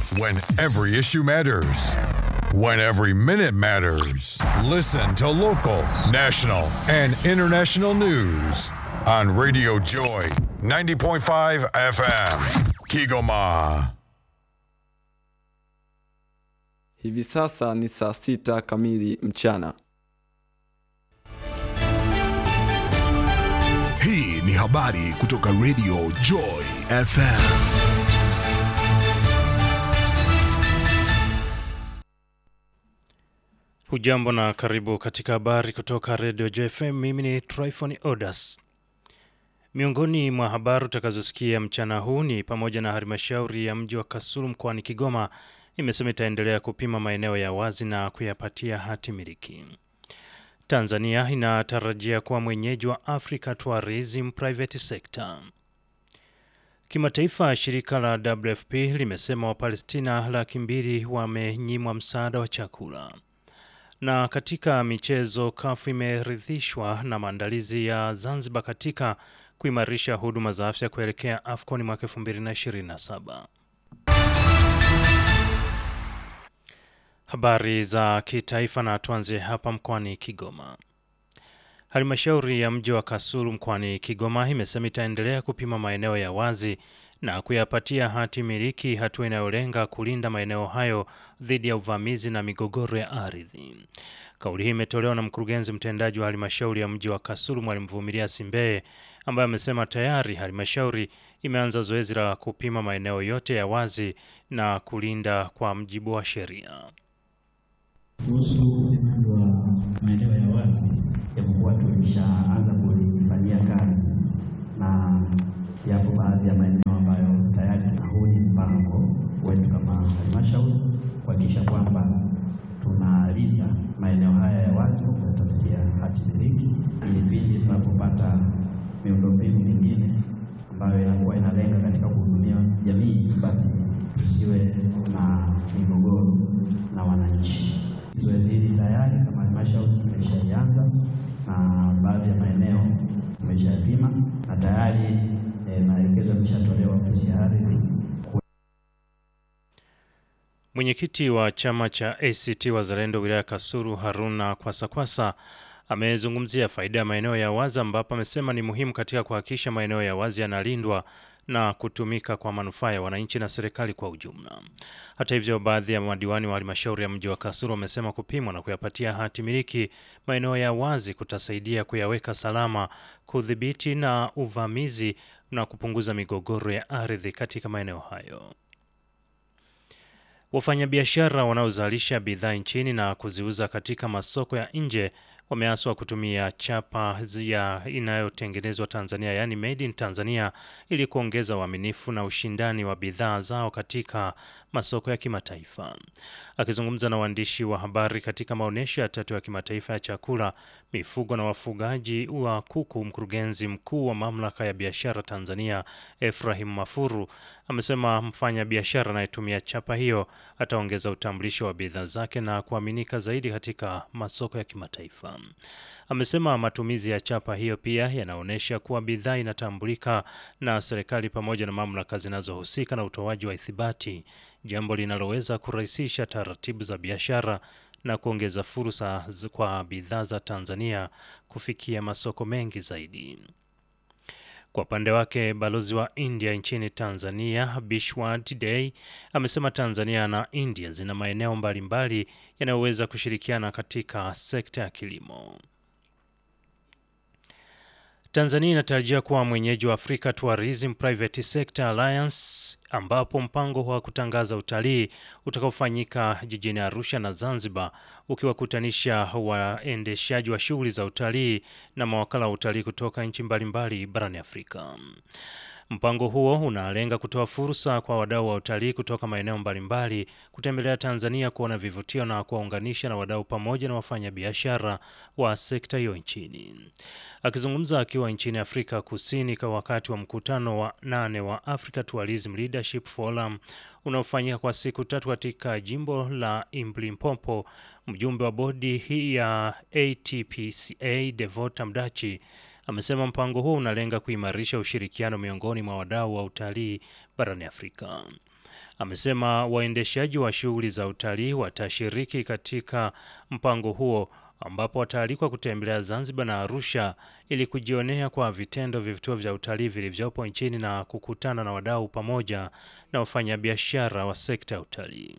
When every issue matters. When every minute matters. Listen to local, national, and international news on Radio Joy 90.5 FM. Kigoma. Hivi sasa ni saa sita kamili mchana. Hii ni habari kutoka Radio Joy FM. Hujambo na karibu katika habari kutoka Radio JFM. Mimi ni Tryphon Odas. Miongoni mwa habari utakazosikia mchana huu ni pamoja na halmashauri ya mji wa Kasulu mkoani Kigoma imesema itaendelea kupima maeneo ya wazi na kuyapatia hati miliki. Tanzania inatarajia kuwa mwenyeji wa Africa Tourism Private Sector. Kimataifa, shirika la WFP limesema Wapalestina laki mbili wamenyimwa msaada wa chakula. Na katika michezo, kafu imeridhishwa na maandalizi ya Zanzibar katika kuimarisha huduma za afya kuelekea AFCON mwaka 2027. Habari za kitaifa na tuanzie hapa mkoani Kigoma. Halmashauri ya mji wa Kasulu mkoani Kigoma imesema itaendelea kupima maeneo ya wazi na kuyapatia hati miliki, hatua inayolenga kulinda maeneo hayo dhidi ya uvamizi na migogoro ya ardhi. Kauli hii imetolewa na mkurugenzi mtendaji wa halmashauri ya mji wa Kasulu Mwalimu Vumilia Simbeye, ambaye amesema tayari halmashauri imeanza zoezi la kupima maeneo yote ya wazi na kulinda kwa mjibu wa sheria. Kuhusu upimaji wa maeneo ya wazi, japokuwa tulishaanza kulifanyia kazi na yapo baadhi ya maeneo ambayo tayari tuna huu ni mpango wetu kama halmashauri kuhakikisha kwamba tunalinda maeneo haya ya wazi kwa kuyatafutia hati miliki, ili pindi tunapopata miundombinu mingine ambayo inakuwa inalenga katika kuhudumia jamii, basi tusiwe na migogoro na wananchi. Zoezi hili tayari kama halmashauri tumeshalianza na baadhi ya maeneo tumeshayapima na tayari eh, maelekezo yameshatolewa ofisi ya ardhi Mwenyekiti wa chama cha ACT Wazalendo wilaya Kasulu Haruna Kwasakwasa amezungumzia faida ya maeneo ya wazi ambapo amesema ni muhimu katika kuhakikisha maeneo ya wazi yanalindwa na kutumika kwa manufaa ya wananchi na serikali kwa ujumla. Hata hivyo, baadhi ya madiwani wa halmashauri ya mji wa Kasulu wamesema kupimwa na kuyapatia hati miliki maeneo ya wazi kutasaidia kuyaweka salama, kudhibiti na uvamizi na kupunguza migogoro ya ardhi katika maeneo hayo. Wafanyabiashara wanaozalisha bidhaa nchini na kuziuza katika masoko ya nje wameaswa kutumia chapa ya inayotengenezwa Tanzania, yaani made in Tanzania, ili kuongeza uaminifu na ushindani wa bidhaa zao katika masoko ya kimataifa. Akizungumza na waandishi wa habari katika maonyesho ya tatu ya kimataifa ya chakula, mifugo na wafugaji wa kuku, mkurugenzi mkuu wa mamlaka ya biashara Tanzania Efrahim Mafuru amesema mfanya biashara anayetumia chapa hiyo ataongeza utambulisho wa bidhaa zake na kuaminika zaidi katika masoko ya kimataifa. Amesema matumizi ya chapa hiyo pia yanaonyesha kuwa bidhaa inatambulika na serikali pamoja na mamlaka zinazohusika na utoaji wa ithibati, jambo linaloweza kurahisisha taratibu za biashara na kuongeza fursa kwa bidhaa za Tanzania kufikia masoko mengi zaidi. Kwa upande wake balozi wa India nchini Tanzania Bishwat Day amesema Tanzania na India zina maeneo mbalimbali yanayoweza kushirikiana katika sekta ya kilimo. Tanzania inatarajia kuwa mwenyeji wa Africa Tourism Private Sector Alliance ambapo mpango wa kutangaza utalii utakaofanyika jijini Arusha na Zanzibar ukiwakutanisha waendeshaji wa shughuli za utalii na mawakala wa utalii kutoka nchi mbalimbali barani Afrika. Mpango huo unalenga kutoa fursa kwa wadau wa utalii kutoka maeneo mbalimbali kutembelea Tanzania kuona vivutio na kuwaunganisha na wadau pamoja na wafanyabiashara wa sekta hiyo nchini. Akizungumza akiwa nchini Afrika Kusini kwa wakati wa mkutano wa nane wa Africa Tourism Leadership Forum unaofanyika kwa siku tatu katika jimbo la Imlimpopo, mjumbe wa bodi hii ya ATPCA Devota Mdachi amesema mpango huo unalenga kuimarisha ushirikiano miongoni mwa wadau wa utalii barani Afrika. Amesema waendeshaji wa shughuli za utalii watashiriki katika mpango huo ambapo wataalikwa kutembelea Zanzibar na Arusha ili kujionea kwa vitendo vivutio vya utalii vilivyopo nchini na kukutana na wadau pamoja na wafanyabiashara wa sekta ya utalii.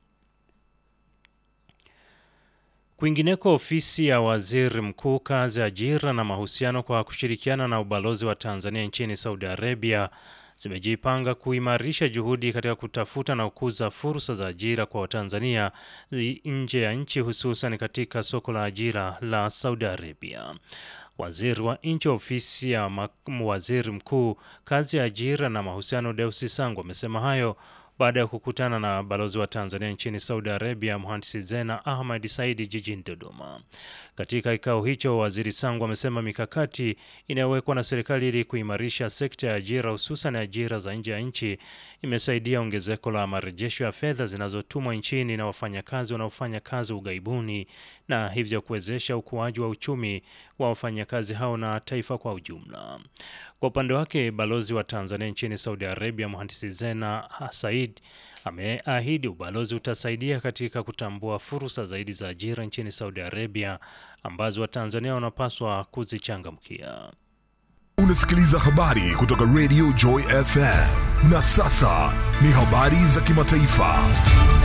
Kwingineko, ofisi ya waziri mkuu kazi, ajira na mahusiano kwa kushirikiana na ubalozi wa Tanzania nchini Saudi Arabia zimejipanga kuimarisha juhudi katika kutafuta na kukuza fursa za ajira kwa Watanzania nje ya nchi hususan katika soko la ajira la Saudi Arabia. Waziri wa nchi ofisi ya waziri mkuu kazi ya ajira na mahusiano Deusi Sangu amesema hayo baada ya kukutana na balozi wa Tanzania nchini Saudi Arabia mhandisi Zena Ahmad Saidi jijini Dodoma. Katika kikao hicho, waziri Sangu amesema mikakati inayowekwa na serikali ili kuimarisha sekta ya ajira hususan ajira za nje ya nchi imesaidia ongezeko la marejesho ya fedha zinazotumwa nchini na wafanyakazi wanaofanya kazi ughaibuni na hivyo kuwezesha ukuaji wa uchumi wa wafanyakazi hao na taifa kwa ujumla. Kwa upande wake, balozi wa Tanzania nchini Saudi Arabia mhandisi Zena Said ameahidi ubalozi utasaidia katika kutambua fursa zaidi za ajira nchini Saudi Arabia ambazo Watanzania wanapaswa kuzichangamkia. Unasikiliza habari kutoka Radio Joy FM. Na sasa ni habari za kimataifa.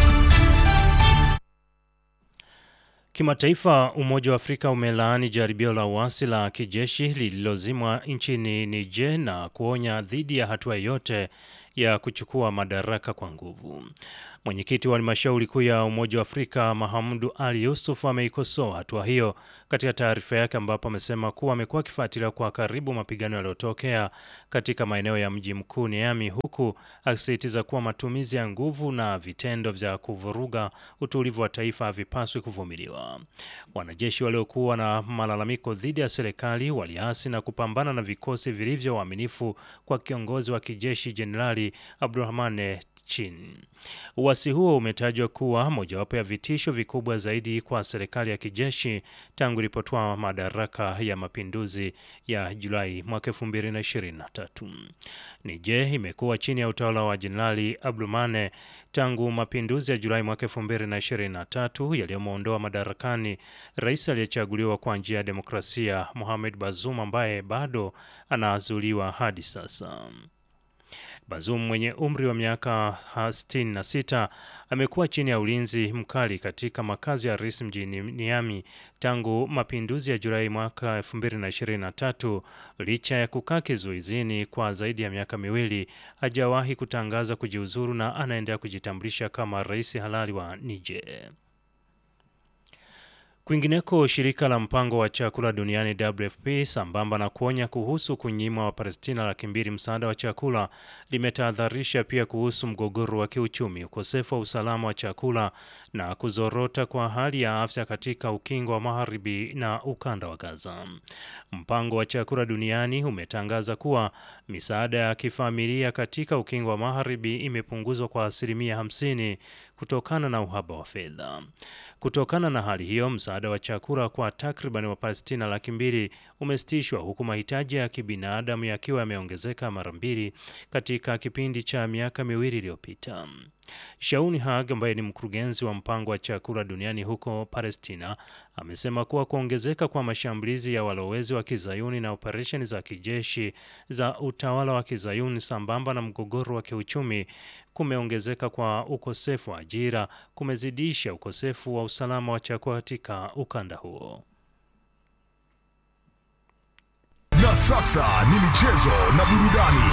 Kimataifa, Umoja wa Afrika umelaani jaribio la uasi la kijeshi lililozimwa nchini Niger na kuonya dhidi ya hatua yoyote ya kuchukua madaraka kwa nguvu. Mwenyekiti wa halmashauri kuu ya Umoja wa Afrika Mahamudu Ali Yusuf ameikosoa hatua hiyo katika taarifa yake, ambapo amesema kuwa amekuwa akifuatilia kwa karibu mapigano yaliyotokea katika maeneo ya mji mkuu Niamey, huku akisisitiza kuwa matumizi ya nguvu na vitendo vya kuvuruga utulivu wa taifa havipaswi kuvumiliwa. Wanajeshi waliokuwa na malalamiko dhidi ya serikali waliasi na kupambana na vikosi vilivyo waaminifu kwa kiongozi wa kijeshi Jenerali Abdurahmane Chin. Uasi huo umetajwa kuwa mojawapo ya vitisho vikubwa zaidi kwa serikali ya kijeshi tangu ilipotoa madaraka ya mapinduzi ya Julai mwaka 2023. Niger imekuwa chini ya utawala wa Jenerali Abdurahmane tangu mapinduzi ya Julai mwaka 2023 yaliyomwondoa madarakani rais aliyechaguliwa kwa njia ya demokrasia Mohamed Bazoum ambaye bado anazuiliwa hadi sasa. Bazoum mwenye umri wa miaka 66 amekuwa chini ya ulinzi mkali katika makazi ya rais mjini Niamey tangu mapinduzi ya Julai mwaka 2023. Licha ya kukaa kizuizini kwa zaidi ya miaka miwili, hajawahi kutangaza kujiuzuru na anaendelea kujitambulisha kama rais halali wa Niger. Kwingineko, shirika la mpango wa chakula duniani WFP sambamba na kuonya kuhusu kunyimwa Wapalestina laki mbili msaada wa chakula limetahadharisha pia kuhusu mgogoro wa kiuchumi, ukosefu wa usalama wa chakula na kuzorota kwa hali ya afya katika ukingo wa magharibi na ukanda wa Gaza. Mpango wa chakula duniani umetangaza kuwa misaada ya kifamilia katika ukingo wa magharibi imepunguzwa kwa asilimia 50 kutokana na uhaba wa fedha. Kutokana na hali hiyo, msaada wa chakula kwa takriban Wapalestina laki mbili umesitishwa huku mahitaji ya kibinadamu yakiwa yameongezeka mara mbili katika kipindi cha miaka miwili iliyopita. Shauni Hag ambaye ni mkurugenzi wa mpango wa chakula duniani huko Palestina amesema kuwa kuongezeka kwa mashambulizi ya walowezi wa kizayuni na operesheni za kijeshi za utawala wa kizayuni sambamba na mgogoro wa kiuchumi kumeongezeka kwa ukosefu wa ajira kumezidisha ukosefu wa usalama wa chakula katika ukanda huo. Na sasa ni michezo na burudani.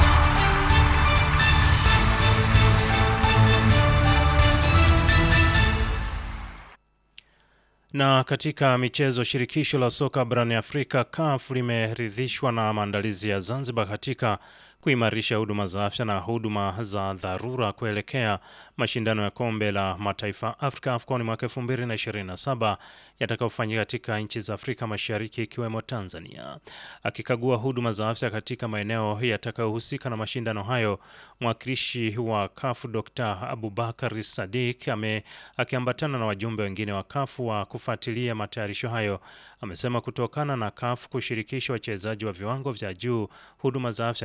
Na katika michezo, shirikisho la soka barani Afrika CAF limeridhishwa na maandalizi ya Zanzibar katika kuimarisha huduma za afya na huduma za dharura kuelekea mashindano ya kombe la mataifa Afrika AFCON mwaka 2027 yatakayofanyika katika nchi za Afrika Mashariki ikiwemo Tanzania. Akikagua huduma za afya katika maeneo yatakayohusika na mashindano hayo, mwakilishi wa CAF Dr. Abubakar Sadik ame akiambatana na wajumbe wengine wa CAF wa kufuatilia matayarisho hayo, amesema kutokana na CAF kushirikisha wachezaji wa viwango vya juu, huduma za afya zina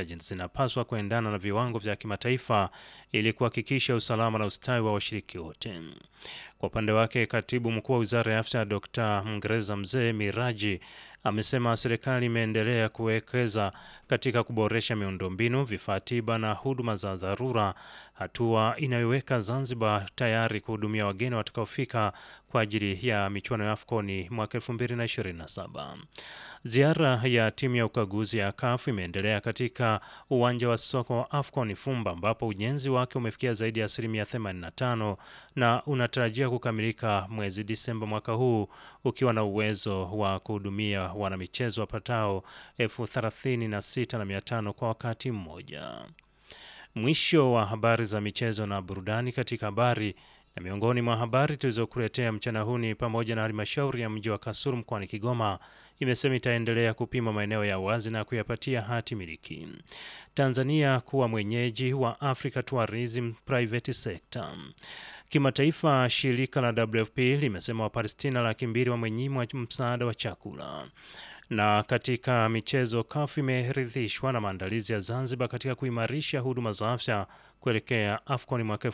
inapaswa kuendana na viwango vya kimataifa ili kuhakikisha usalama na ustawi wa washiriki wote. Kwa upande wake, katibu mkuu wa wizara ya afya Dr. Mngereza Mzee Miraji amesema serikali imeendelea kuwekeza katika kuboresha miundombinu, vifaa tiba na huduma za dharura, hatua inayoweka Zanzibar tayari kuhudumia wageni watakaofika kwa ajili ya michuano ya AFCON mwaka 2027. Ziara ya timu ya ukaguzi ya CAF imeendelea katika uwanja wa soka wa AFCON Fumba ambapo ujenzi wake umefikia zaidi ya asilimia 85 na unatarajia kukamilika mwezi Disemba mwaka huu ukiwa na uwezo wa kuhudumia wanamichezo wapatao elfu thelathini na sita na mia tano kwa wakati mmoja. Mwisho wa habari za michezo na burudani katika habari na miongoni mwa habari tulizokuletea mchana huu ni pamoja na halmashauri ya mji wa Kasulu mkoani Kigoma imesema itaendelea kupima maeneo ya wazi na kuyapatia hati miliki. Tanzania kuwa mwenyeji wa Africa Tourism Private Sector. Kimataifa, shirika la WFP limesema Wapalestina laki mbili wamenyimwa msaada wa chakula. Na katika michezo, CAF imeridhishwa na maandalizi ya Zanzibar katika kuimarisha huduma za afya kuelekea AFCON mwaka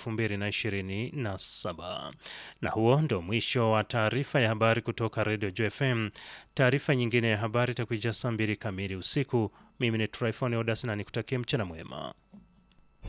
2027. Na huo ndio mwisho wa taarifa ya habari kutoka Radio JFM. Taarifa nyingine ya habari itakuja saa mbili kamili usiku. Mimi ni Tryphon Odas na nikutakia mchana mwema.